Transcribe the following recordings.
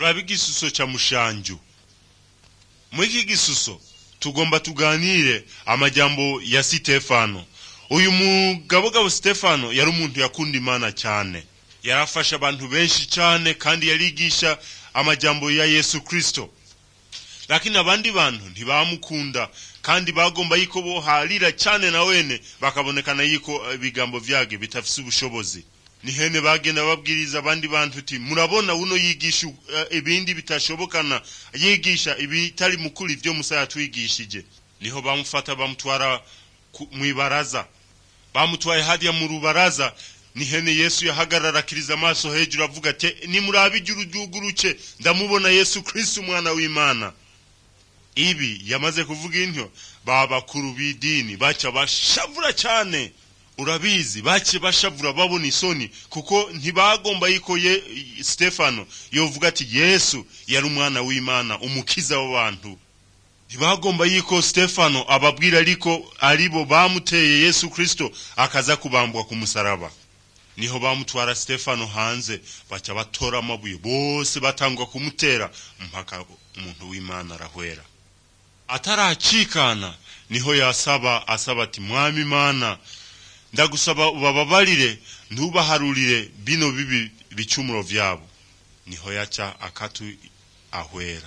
turaba igisuso ca mushanju muri iki gisuso tugomba tuganire amajambo ya sitefano uyu mugabogabo sitefano yari umuntu yakunda imana cyane yarafasha abantu benshi cyane kandi yarigisha amajambo ya yesu kristo lakini abandi bantu ntibamukunda kandi bagomba yuko boharira cyane na wene bakabonekana yuko ibigambo vyage bitafise ubushobozi nihene bagenda babwiriza abandi bantu uti murabona uno yigisha uh, ibindi bitashobokana yigisha ibitari mukuri ivyo musa yatwigishije niho bamufata bamutwara mwibaraza bamutwaye hadiya mu rubaraza nihene yesu yahagarara akiriza amaso hejuru avuga ati nimurabe ijuru ryuguruke ndamubona yesu kristo umwana w'imana ibi yamaze kuvuga intyo babakuru b'idini baca bashavura cyane urabizi bace bashavura babona isoni kuko ntibagomba yuko ye stefano yovuga ati yesu yari umwana w'imana umukiza w'abantu ntibagomba yuko stefano ababwira ariko aribo bamuteye yesu kristo akaza kubambwa ku musaraba niho bamutwara stefano hanze baca batora amabuye bose batangwa kumutera mpaka umuntu w'imana arahwera ataracikana niho yasaba asaba ati mwami imana ndagusaba ubababarire ntubaharurire bino bibi bicumuro vyabo niho yaca akatu ahwera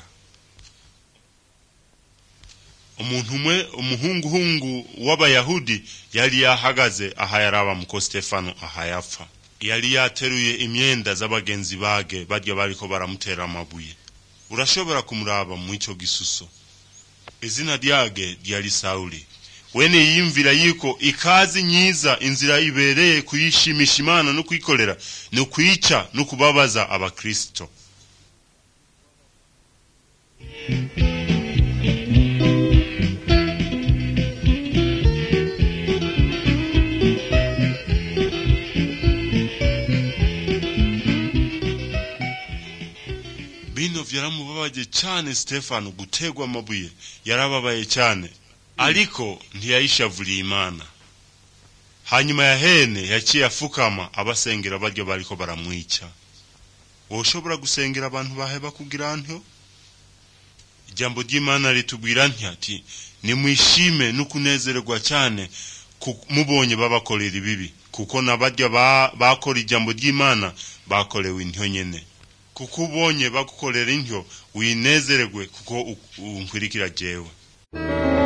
umuntu umwe umuhunguhungu w'abayahudi yari yahagaze aha yaraba muko stefano aha yapfa yari yateruye imyenda z'abagenzi bage barya bariko baramutera amabuye urashobora kumuraba mu ico gisuso izina ryage ryari sawuli wene yiyumvira yuko ikazi nyiza inzira ibereye kuyishimisha imana no kuyikorera ni ukwica no kubabaza abakristo bino vyaramubabaje cyane stefano gutegwa amabuye yarababaye cyane ariko ntiyayishavuriye imana hanyuma ya hene yaciye afukama abasengera baryo bariko baramwica woshobora gusengera abantu baheba kugira ntyo ijambo ry'imana ritubwira ati nimwishime no kunezererwa cyane mubonye babakorera ibibi kuko nabarya bakora ijambo ry'imana bakorewe intyo nyene kuko ubonye bagukorera intyo winezererwe kuko unkwirikira jewe